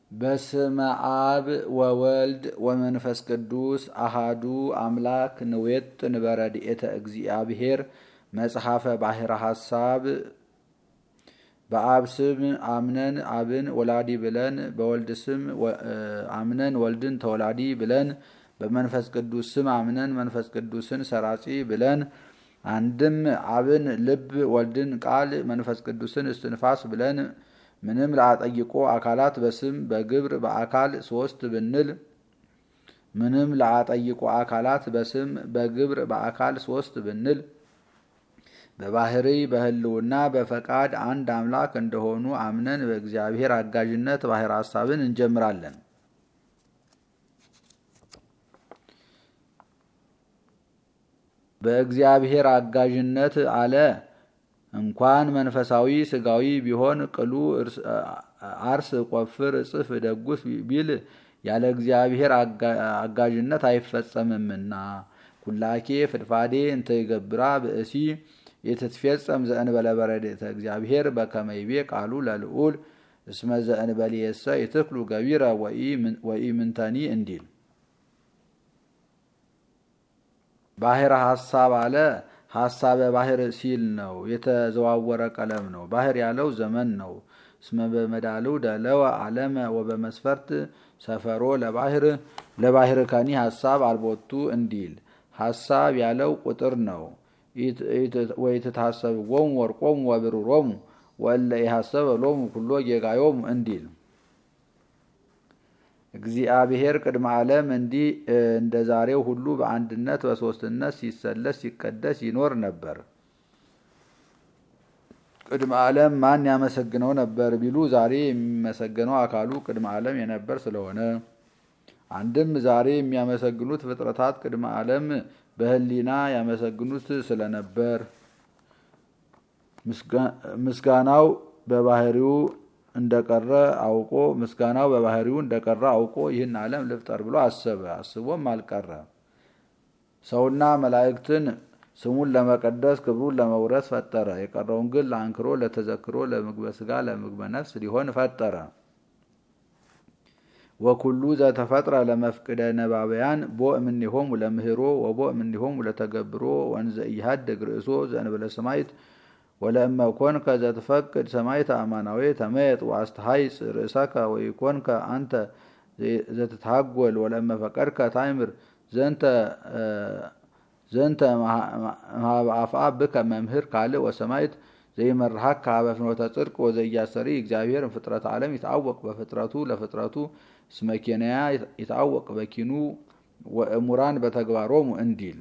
በስመ አብ ወወልድ ወመንፈስ ቅዱስ አሃዱ አምላክ ንዌጥን በረድኤተ እግዚአብሔር መጽሐፈ ባሕረ ሐሳብ በአብ ስም አምነን አብን ወላዲ ብለን በወልድ ስም አምነን ወልድን ተወላዲ ብለን በመንፈስ ቅዱስ ስም አምነን መንፈስ ቅዱስን ሰራጺ ብለን አንድም አብን ልብ ወልድን ቃል መንፈስ ቅዱስን እስትንፋስ ብለን ምንም ለአጠይቆ አካላት በስም በግብር በአካል ሶስት ብንል ምንም ለአጠይቆ አካላት በስም በግብር በአካል ሶስት ብንል በባህሪ በሕልውና በፈቃድ አንድ አምላክ እንደሆኑ አምነን በእግዚአብሔር አጋዥነት ባሕረ ሐሳብን እንጀምራለን። በእግዚአብሔር አጋዥነት አለ እንኳን መንፈሳዊ ስጋዊ ቢሆን ቅሉ አርስ ቆፍር እጽፍ ደጉስ ቢል ያለ እግዚአብሔር አጋዥነት አይፈጸምምና ኩላኬ ፍድፋዴ እንተ ይገብራ ብእሲ የትትፌጸም ዘእንበለ በረድኤተ እግዚአብሔር በከመይቤ ቃሉ ለልዑል እስመ ዘእንበሌየሰ ይትክሉ ገቢረ ወኢ ምንተኒ እንዲል ባሕረ ሐሳብ አለ ሐሳበ ባሕር ሲል ነው። የተዘዋወረ ቀለም ነው። ባሕር ያለው ዘመን ነው። እስመ በመዳልው ደለወ ዓለመ ወበመስፈርት ሰፈሮ ለባሕር ለባሕር ከኒ ሐሳብ አልቦቱ እንዲል ሐሳብ ያለው ቁጥር ነው። ወይትታሰብዎሙ ወርቆሙ ወብሩሮሙ ወእለ ኢሐሰበ ሎሙ ኩሎ ጌጋዮሙ እንዲል እግዚአብሔር ቅድመ ዓለም እንዲህ እንደ ዛሬው ሁሉ በአንድነት በሦስትነት ሲሰለስ ሲቀደስ ይኖር ነበር። ቅድመ ዓለም ማን ያመሰግነው ነበር ቢሉ ዛሬ የሚመሰገነው አካሉ ቅድመ ዓለም የነበር ስለሆነ፣ አንድም ዛሬ የሚያመሰግኑት ፍጥረታት ቅድመ ዓለም በሕሊና ያመሰግኑት ስለነበር ምስጋናው በባህሪው እንደቀረ አውቆ ምስጋናው በባህሪው እንደቀረ አውቆ ይህን ዓለም ልፍጠር ብሎ አሰበ። አስቦም አልቀረ። ሰውና መላእክትን ስሙን ለመቀደስ ክብሩን ለመውረስ ፈጠረ። የቀረውን ግን ለአንክሮ፣ ለተዘክሮ፣ ለምግበ ስጋ፣ ለምግበ ነፍስ ሊሆን ፈጠረ። ወኩሉ ዘተፈጥረ ለመፍቅደ ነባበያን ቦ እምኔሆሙ ለምህሮ ወቦ እምኔሆሙ ለተገብሮ ወንዘ ኢሃደግ ርእሶ ዘእንበለ ሰማይት ወለእመ ኮንከ ዘትፈቅድ ሰማይተ አማናዊ ተመየጥ ወአስተሃይጽ ርእሰከ ወኢኮንከ አንተ ዘትታጎል ወለእመ ፈቀድከ ታይምር ዘንተ አፍአ ብከ መምህር ካልእ ወሰማይት ዘይመርሃከ ሀበ ፍኖተ ጽድቅ ወዘያሰሪ እግዚአብሔር ፍጥረት ዓለም ይትአወቅ በፍጥረቱ ለፍጥረቱ እስመ ኬንያ ይትአወቅ በኪኑ ወእሙራን በተግባሮሙ እንዲል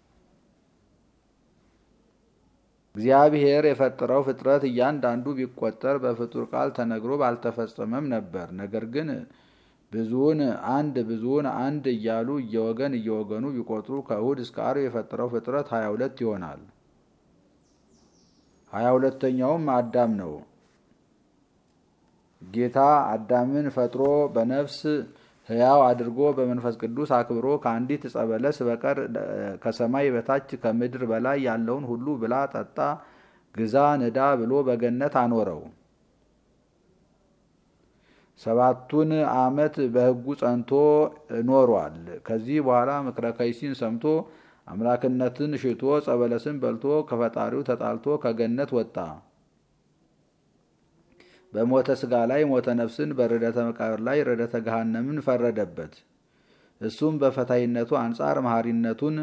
እግዚአብሔር የፈጠረው ፍጥረት እያንዳንዱ ቢቆጠር በፍጡር ቃል ተነግሮ ባልተፈጸመም ነበር። ነገር ግን ብዙውን አንድ ብዙውን አንድ እያሉ እየወገን እየወገኑ ቢቆጥሩ ከእሁድ እስከ ዓርብ የፈጠረው ፍጥረት ሀያ ሁለት ይሆናል። ሀያ ሁለተኛውም አዳም ነው። ጌታ አዳምን ፈጥሮ በነፍስ ሕያው አድርጎ በመንፈስ ቅዱስ አክብሮ ከአንዲት ዕፀ በለስ በቀር ከሰማይ በታች ከምድር በላይ ያለውን ሁሉ ብላ፣ ጠጣ፣ ግዛ፣ ንዳ ብሎ በገነት አኖረው። ሰባቱን ዓመት በሕጉ ጸንቶ ኖሯል። ከዚህ በኋላ ምክረ ከይሲን ሰምቶ አምላክነትን ሽቶ ዕፀ በለስን በልቶ ከፈጣሪው ተጣልቶ ከገነት ወጣ። በሞተ ስጋ ላይ ሞተ ነፍስን በርደተ መቃብር ላይ ርደተ ገሃነምን ፈረደበት። እሱም በፈታይነቱ አንጻር መሐሪነቱን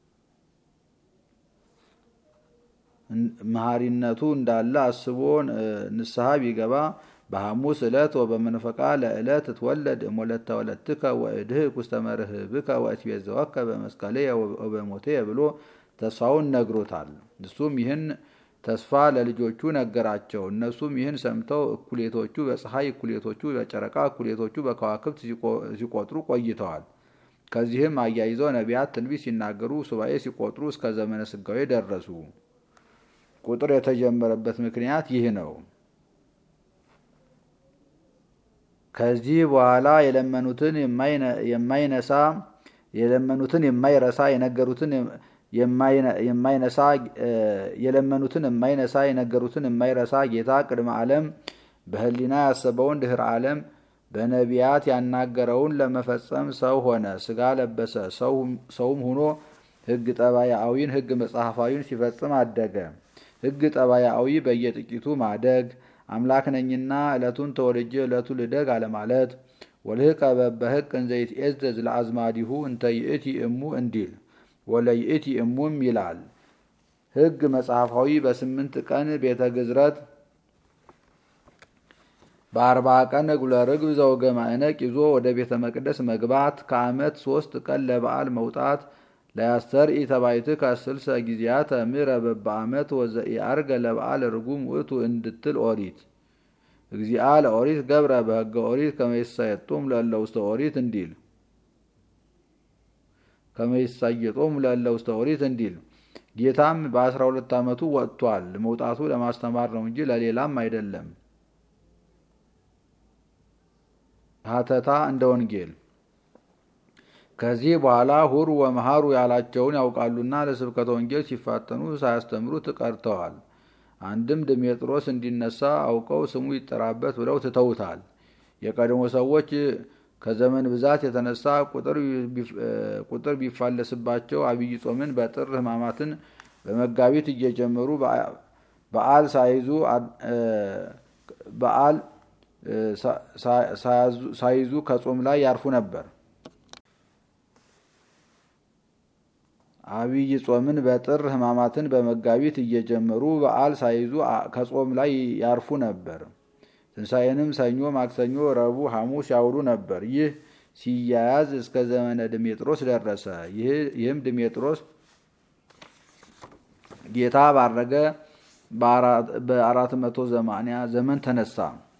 መሐሪነቱ እንዳለ አስቦ ንስሐ ቢገባ በሐሙስ ዕለት ወበመንፈቃ ለዕለት እትወለድ እሞለተ ወለትከ ወእድህክ ውስተ መርህብከ ወእትቤዘወከ በመስቀሌ ወበሞቴ ብሎ ተስፋውን ነግሮታል። እሱም ይህን ተስፋ ለልጆቹ ነገራቸው። እነሱም ይህን ሰምተው እኩሌቶቹ በፀሐይ እኩሌቶቹ በጨረቃ እኩሌቶቹ በከዋክብት ሲቆጥሩ ቆይተዋል። ከዚህም አያይዘው ነቢያት ትንቢት ሲናገሩ ሱባኤ ሲቆጥሩ እስከ ዘመነ ስጋዌ ደረሱ። ቁጥር የተጀመረበት ምክንያት ይህ ነው። ከዚህ በኋላ የለመኑትን የማይነሳ የለመኑትን የማይረሳ የነገሩትን የማይነሳ የለመኑትን የማይነሳ የነገሩትን የማይረሳ ጌታ ቅድመ ዓለም በሕሊና ያሰበውን ድህረ ዓለም በነቢያት ያናገረውን ለመፈጸም ሰው ሆነ፣ ስጋ ለበሰ። ሰውም ሆኖ ሕግ ጠባያዊን ሕግ መጽሐፋዊን ሲፈጽም አደገ። ሕግ ጠባያዊ በየጥቂቱ ማደግ፣ አምላክ ነኝና ዕለቱን ተወልጄ ዕለቱ ልደግ አለማለት፣ ወልህቀ በበህቅ እንዘ ይትዔዘዝ ለአዝማዲሁ እንተ ይእቲ እሙ እንዲል ወለይእቲ እሙም ይላል። ሕግ መጽሐፋዊ በስምንት ቀን ቤተ ግዝረት በአርባ ቀን እጉለ ርግብ ዘወገ ማዕነቅ ይዞ ወደ ቤተ መቅደስ መግባት ከዓመት ሶስት ቀን ለበዓል መውጣት ለያስተርኢ ተባይትከ ስልሰ ጊዜያተ ምሕረ በበዓመት ወዘኢዐርገ ለበዓል ርጉም ውእቱ እንድትል ኦሪት እግዚአ ለኦሪት ገብረ በሕገ ኦሪት ከመይሳየጦም ለእለ ውስተ ኦሪት እንዲል ከመይሳየጦም ለእለ ውስተ ኦሪት እንዲል ጌታም በአስራ ሁለት ዓመቱ ወጥቷል። መውጣቱ ለማስተማር ነው እንጂ ለሌላም አይደለም። ሀተታ እንደ ወንጌል ከዚህ በኋላ ሁሩ ወመሃሩ ያላቸውን ያውቃሉና ለስብከተ ወንጌል ሲፋተኑ ሳያስተምሩት ቀርተዋል። አንድም ድሜጥሮስ እንዲነሳ አውቀው ስሙ ይጠራበት ብለው ትተውታል። የቀድሞ ሰዎች ከዘመን ብዛት የተነሳ ቁጥር ቢፋለስባቸው አብይ ጾምን በጥር ሕማማትን በመጋቢት እየጀመሩ በዓል ሳይዙ በዓል ሳይዙ ከጾም ላይ ያርፉ ነበር። አብይ ጾምን በጥር ሕማማትን በመጋቢት እየጀመሩ በዓል ሳይዙ ከጾም ላይ ያርፉ ነበር። ትንሣኤንም ሰኞ፣ ማክሰኞ፣ ረቡዕ፣ ሐሙስ ያውሉ ነበር። ይህ ሲያያዝ እስከ ዘመነ ድሜጥሮስ ደረሰ። ይህም ድሜጥሮስ ጌታ ባረገ በአራት መቶ ዘማንያ ዘመን ተነሳ።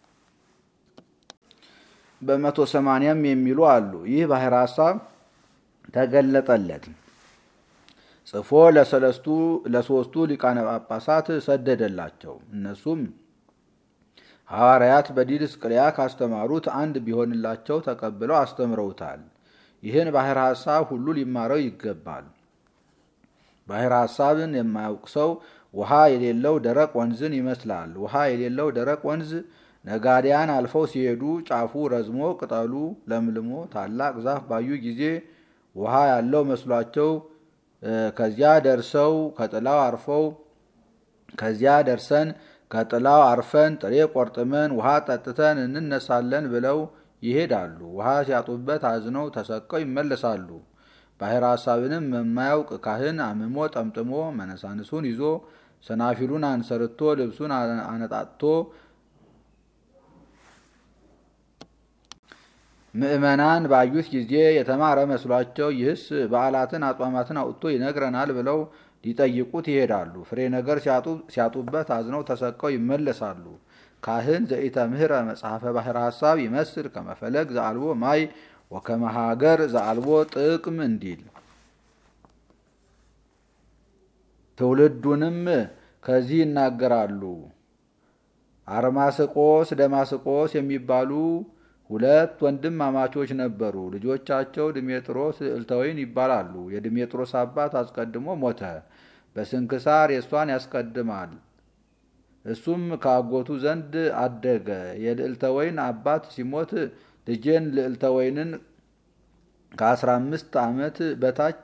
በመቶ ሰማንያም የሚሉ አሉ። ይህ ባሕረ ሐሳብ ተገለጠለት። ጽፎ ለሰለስቱ ለሶስቱ ሊቃነ ጳጳሳት ሰደደላቸው። እነሱም ሐዋርያት በዲድስቅልያ ካስተማሩት አንድ ቢሆንላቸው ተቀብለው አስተምረውታል። ይህን ባሕረ ሐሳብ ሁሉ ሊማረው ይገባል። ባሕረ ሐሳብን የማያውቅ ሰው ውሃ የሌለው ደረቅ ወንዝን ይመስላል። ውሃ የሌለው ደረቅ ወንዝ ነጋዴያን አልፈው ሲሄዱ ጫፉ ረዝሞ ቅጠሉ ለምልሞ ታላቅ ዛፍ ባዩ ጊዜ ውሃ ያለው መስሏቸው ከዚያ ደርሰው ከጥላው አርፈው ከዚያ ደርሰን ከጥላው አርፈን ጥሬ ቆርጥመን ውሃ ጠጥተን እንነሳለን ብለው ይሄዳሉ። ውሃ ሲያጡበት አዝነው ተሰቀው ይመለሳሉ። ባሕረ ሐሳብንም የማያውቅ ካህን አምሞ ጠምጥሞ መነሳንሱን ይዞ ሰናፊሉን አንሰርቶ ልብሱን አነጣጥቶ ምዕመናን ባዩት ጊዜ የተማረ መስሏቸው ይህስ በዓላትን አጽዋማትን አውጥቶ ይነግረናል ብለው ሊጠይቁት ይሄዳሉ። ፍሬ ነገር ሲያጡበት አዝነው ተሰቀው ይመለሳሉ። ካህን ዘኢተምህረ መጽሐፈ ባሕረ ሐሳብ ይመስል ከመፈለግ ዘአልቦ ማይ ወከመሃገር ዘአልቦ ጥቅም እንዲል ትውልዱንም ከዚህ ይናገራሉ። አርማስቆስ ደማስቆስ የሚባሉ ሁለት ወንድማማቾች ነበሩ። ልጆቻቸው ድሜጥሮስ ልዕልተወይን ይባላሉ። የድሜጥሮስ አባት አስቀድሞ ሞተ። በስንክሳር የእሷን ያስቀድማል። እሱም ከአጎቱ ዘንድ አደገ። የልዕልተወይን አባት ሲሞት ልጄን ልዕልተወይንን ከአስራ አምስት ዓመት በታች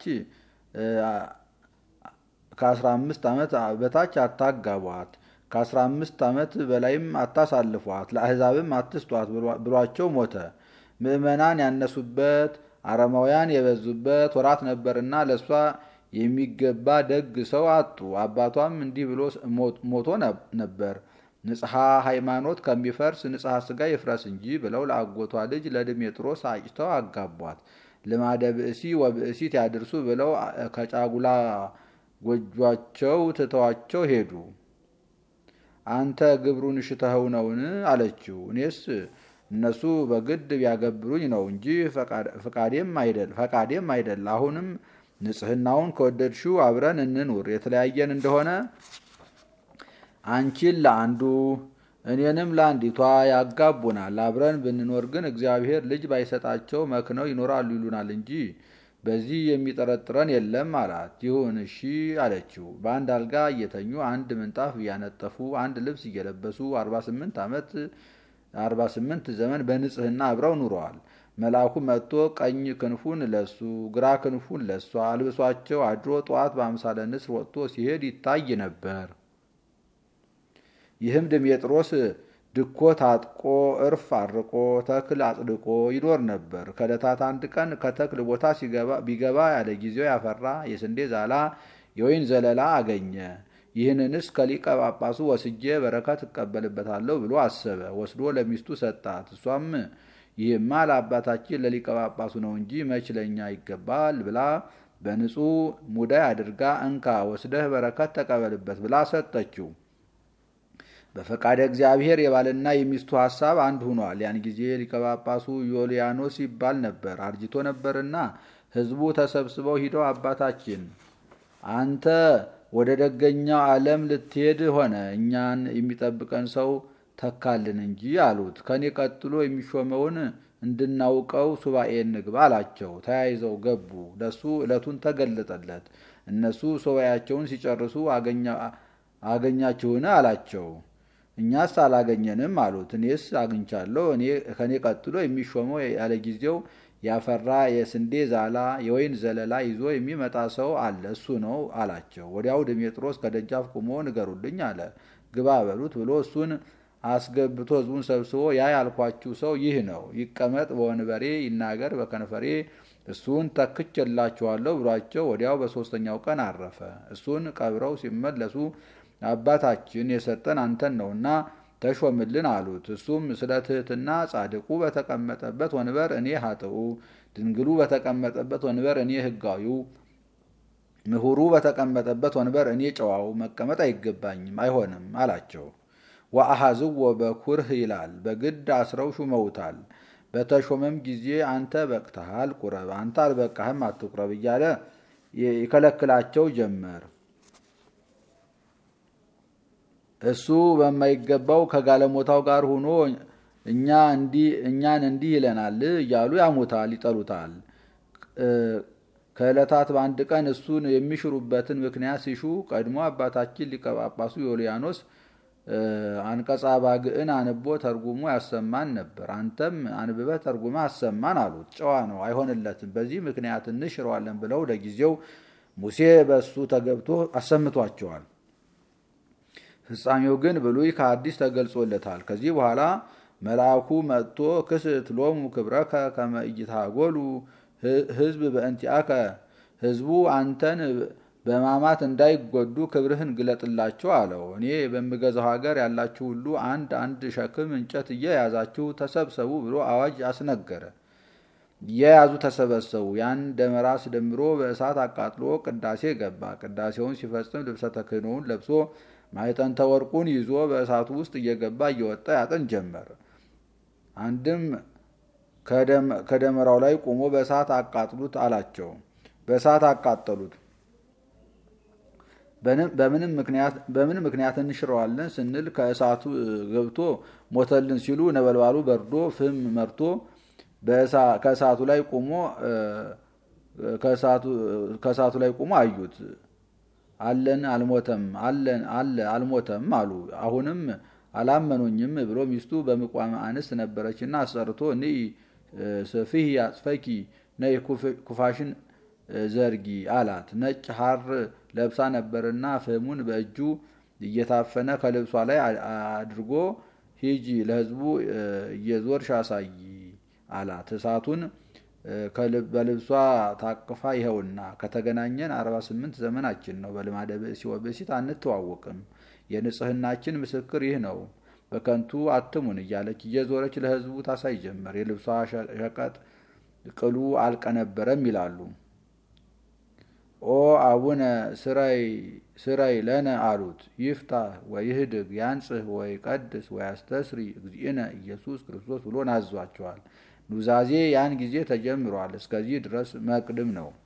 ከአስራ አምስት ዓመት በታች አታጋቧት ከአስራ አምስት ዓመት በላይም አታሳልፏት ለአሕዛብም አትስጧት ብሏቸው ሞተ። ምዕመናን ያነሱበት አረማውያን የበዙበት ወራት ነበርና ለእሷ የሚገባ ደግ ሰው አጡ። አባቷም እንዲህ ብሎ ሞቶ ነበር። ንጽሐ ሃይማኖት ከሚፈርስ ንጽሐ ሥጋ ይፍረስ እንጂ ብለው ለአጎቷ ልጅ ለድሜጥሮስ አጭተው አጋቧት። ልማደ ብእሲ ወብእሲት ያድርሱ ብለው ከጫጉላ ጎጇቸው ትተዋቸው ሄዱ። አንተ ግብሩን ሽተኸው ነውን? አለችው። እኔስ እነሱ በግድ ቢያገብሩኝ ነው እንጂ ፈቃዴም አይደል። አሁንም ንጽሕናውን ከወደድሽው አብረን እንኑር። የተለያየን እንደሆነ አንቺን ለአንዱ እኔንም ለአንዲቷ ያጋቡናል። አብረን ብንኖር ግን እግዚአብሔር ልጅ ባይሰጣቸው መክነው ይኖራሉ ይሉናል እንጂ በዚህ የሚጠረጥረን የለም አላት። ይሁን እሺ አለችው። በአንድ አልጋ እየተኙ አንድ ምንጣፍ እያነጠፉ አንድ ልብስ እየለበሱ አርባ ስምንት ዓመት አርባ ስምንት ዘመን በንጽህና አብረው ኑረዋል። መልአኩ መጥቶ ቀኝ ክንፉን ለሱ ግራ ክንፉን ለሷ አልብሷቸው አድሮ ጠዋት በአምሳለ ንስር ወጥቶ ሲሄድ ይታይ ነበር። ይህም ድሜጥሮስ ድኮ ታጥቆ እርፍ አርቆ ተክል አጽድቆ ይኖር ነበር። ከዕለታት አንድ ቀን ከተክል ቦታ ቢገባ ያለ ጊዜው ያፈራ የስንዴ ዛላ የወይን ዘለላ አገኘ። ይህንንስ ከሊቀ ጳጳሱ ወስጄ በረከት እቀበልበታለሁ ብሎ አሰበ። ወስዶ ለሚስቱ ሰጣት። እሷም ይህማ ለአባታችን ለሊቀ ጳጳሱ ነው እንጂ መች ለእኛ ይገባል ብላ በንጹሕ ሙዳይ አድርጋ እንካ ወስደህ በረከት ተቀበልበት ብላ ሰጠችው። በፈቃደ እግዚአብሔር የባልና የሚስቱ ሐሳብ አንድ ሆኗል። ያን ጊዜ ሊቀ ጳጳሱ ዮልያኖስ ይባል ነበር። አርጅቶ ነበርና ሕዝቡ ተሰብስበው ሂደው አባታችን አንተ ወደ ደገኛው ዓለም ልትሄድ ሆነ እኛን የሚጠብቀን ሰው ተካልን እንጂ አሉት። ከኔ ቀጥሎ የሚሾመውን እንድናውቀው ሱባኤ እንግባ አላቸው። ተያይዘው ገቡ። ለሱ ዕለቱን ተገለጠለት። እነሱ ሱባኤያቸውን ሲጨርሱ አገኛችሁን አላቸው። እኛስ አላገኘንም አሉት። እኔስ አግኝቻለሁ። ከኔ ቀጥሎ የሚሾመው ያለ ጊዜው ያፈራ የስንዴ ዛላ የወይን ዘለላ ይዞ የሚመጣ ሰው አለ፣ እሱ ነው አላቸው። ወዲያው ድሜጥሮስ ከደጃፍ ቁሞ ንገሩልኝ አለ። ግባ በሉት ብሎ እሱን አስገብቶ ሕዝቡን ሰብስቦ ያ ያልኳችሁ ሰው ይህ ነው፣ ይቀመጥ በወንበሬ ይናገር በከንፈሬ እሱን ተክቼላችኋለሁ ብሏቸው ወዲያው በሦስተኛው ቀን አረፈ። እሱን ቀብረው ሲመለሱ አባታችን የሰጠን አንተን ነውና ተሾምልን አሉት። እሱም ስለ ትሕትና ጻድቁ በተቀመጠበት ወንበር እኔ ኃጥኡ፣ ድንግሉ በተቀመጠበት ወንበር እኔ ሕጋዊው፣ ምሁሩ በተቀመጠበት ወንበር እኔ ጨዋው መቀመጥ አይገባኝም አይሆንም አላቸው። ወአሐዝዎ በኩርህ ይላል። በግድ አስረው ሹመውታል። በተሾመም ጊዜ አንተ በቅተሃል ቁረብ፣ አንተ አልበቃህም አትቁረብ እያለ ይከለክላቸው ጀመር። እሱ በማይገባው ከጋለሞታው ጋር ሆኖ እኛ እንዲህ እኛን እንዲህ ይለናል እያሉ ያሙታል፣ ይጠሉታል። ከዕለታት በአንድ ቀን እሱን የሚሽሩበትን ምክንያት ሲሹ ቀድሞ አባታችን ሊቀ ጳጳሱ ዮልያኖስ አንቀጻ ባግዕን አንቦ ተርጉሞ ያሰማን ነበር። አንተም አንብበህ ተርጉመህ አሰማን አሉት። ጨዋ ነው፣ አይሆንለትም። በዚህ ምክንያት እንሽረዋለን ብለው ለጊዜው ሙሴ በእሱ ተገብቶ አሰምቷቸዋል። ፍጻሜው ግን ብሉይ ከአዲስ ተገልጾለታል። ከዚህ በኋላ መልአኩ መጥቶ ክስት ሎሙ ክብረከ ከመ ኢይትሃጎሉ ሕዝብ በእንቲአከ ሕዝቡ አንተን በማማት እንዳይጎዱ ክብርህን ግለጥላቸው አለው። እኔ በምገዛው ሀገር ያላችሁ ሁሉ አንድ አንድ ሸክም እንጨት እየያዛችሁ ተሰብሰቡ ብሎ አዋጅ አስነገረ። እየያዙ ተሰበሰቡ። ያን ደመራ አስደምሮ በእሳት አቃጥሎ ቅዳሴ ገባ። ቅዳሴውን ሲፈጽም ልብሰ ተክህኖውን ለብሶ ማዕጠንተ ወርቁን ይዞ በእሳቱ ውስጥ እየገባ እየወጣ ያጥን ጀመር። አንድም ከደመራው ላይ ቆሞ በእሳት አቃጥሉት አላቸው። በእሳት አቃጠሉት። በምን ምክንያት እንሽረዋለን ስንል ከእሳቱ ገብቶ ሞተልን ሲሉ ነበልባሉ በርዶ ፍም መርቶ ከእሳቱ ላይ ቆሞ ከእሳቱ ላይ ቆሞ አዩት። አለን አልሞተም፣ አለን አለ አልሞተም አሉ። አሁንም አላመኑኝም ብሎ ሚስቱ በምቋመ አንስት ነበረችና አሰርቶ እኒ ስፊህ አጽፈኪ ነይ ኩፋሽን ዘርጊ አላት። ነጭ ሐር ለብሳ ነበርና ፍህሙን በእጁ እየታፈነ ከልብሷ ላይ አድርጎ ሂጂ ለሕዝቡ እየዞርሽ አሳይ አላት። እሳቱን በልብሷ ታቅፋ ይኸውና ከተገናኘን አርባ ስምንት ዘመናችን ነው። በልማደ ብእሲ ወብእሲት አንተዋወቅም። የንጽህናችን ምስክር ይህ ነው። በከንቱ አትሙን እያለች እየዞረች ለሕዝቡ ታሳይ ጀመር። የልብሷ ሸቀጥ ቅሉ አልቀነበረም ይላሉ። ኦ አቡነ ስራይ ለነ አሉት። ይፍታህ ወይህድግ ያንጽህ ወይ ቀድስ ወይ አስተስሪ እግዚእነ ኢየሱስ ክርስቶስ ብሎ ናዟቸዋል። ኑዛዜ ያን ጊዜ ተጀምሯል። እስከዚህ ድረስ መቅድም ነው።